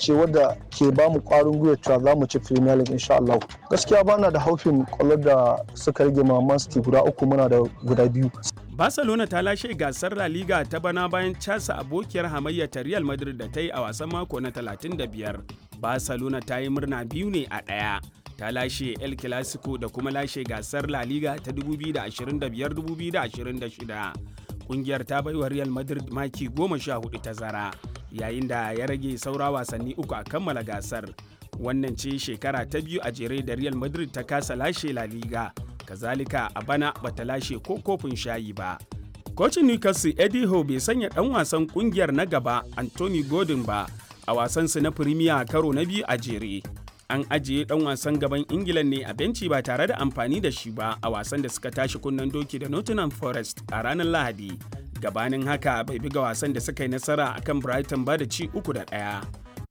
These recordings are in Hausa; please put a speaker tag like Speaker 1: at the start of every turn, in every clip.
Speaker 1: ce wadda ke ba mu kwarin gwiwa cewa za mu ci Premier League insha Allah. Gaskiya bana da haufin kwallo da suka rage ma Man City guda uku muna da guda biyu.
Speaker 2: Barcelona ta lashe gasar La Liga ta bana bayan casa abokiyar hamayya ta Real Madrid da ta yi a wasan mako na 35. Barcelona ta yi murna biyu ne a ɗaya. Ta lashe El Clasico da kuma lashe gasar La Liga ta 2025-2026. Kungiyar ta baiwa Real Madrid maki goma sha hudu tazara, yayin da ya rage saura wasanni uku a kammala gasar. Wannan ce shekara ta biyu a jere da Real Madrid ta kasa lashe La Liga. kazalika a bana bata lashe ko kofin shayi ba. Kocin Newcastle Eddie Howe bai sanya ɗan wasan ƙungiyar na gaba Anthony Gordon ba a wasansu na Premier karo na biyu a jere. An ajiye ɗan wasan gaban Ingila ne a benci ba tare da amfani da shi ba a wasan da suka tashi kunnen doki da Nottingham Forest a ranar Lahadi. Gabanin haka bai buga wasan da suka yi nasara akan Brighton ba da ci uku da ɗaya.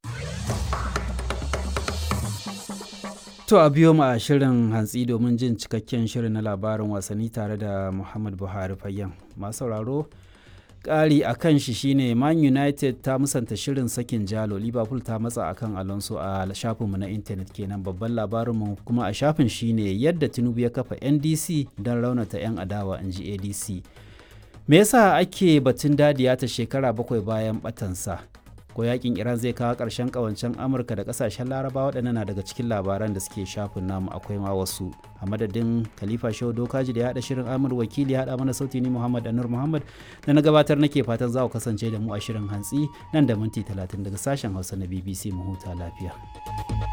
Speaker 3: To a biyo mu a shirin hantsi domin jin cikakken shirin na labarin wasanni tare da Muhammad Buhari Fayyan. Masu sauraro ƙari a kan shi shine Man United ta musanta shirin sakin jalo Liverpool ta matsa akan Alonso a shafinmu na intanet kenan babban labarinmu kuma a shafin shine yadda Tinubu ya kafa NDC don raunata 'yan adawa in ji ADC. Me yasa ake batun dadiya ta shekara bakwai bayan batansa? ko yakin iran zai kawo ƙarshen ƙawancen amurka da ƙasashen laraba waɗannan na daga cikin labaran da suke shafin namu akwai ma wasu a madadin khalifa shehu dokaji da ya haɗa shirin amur wakili ya haɗa mana sauti ni muhammad anur muhammad da na gabatar nake fatan za ku kasance da mu a shirin hantsi nan da minti talatin daga sashen hausa na bbc mu huta lafiya.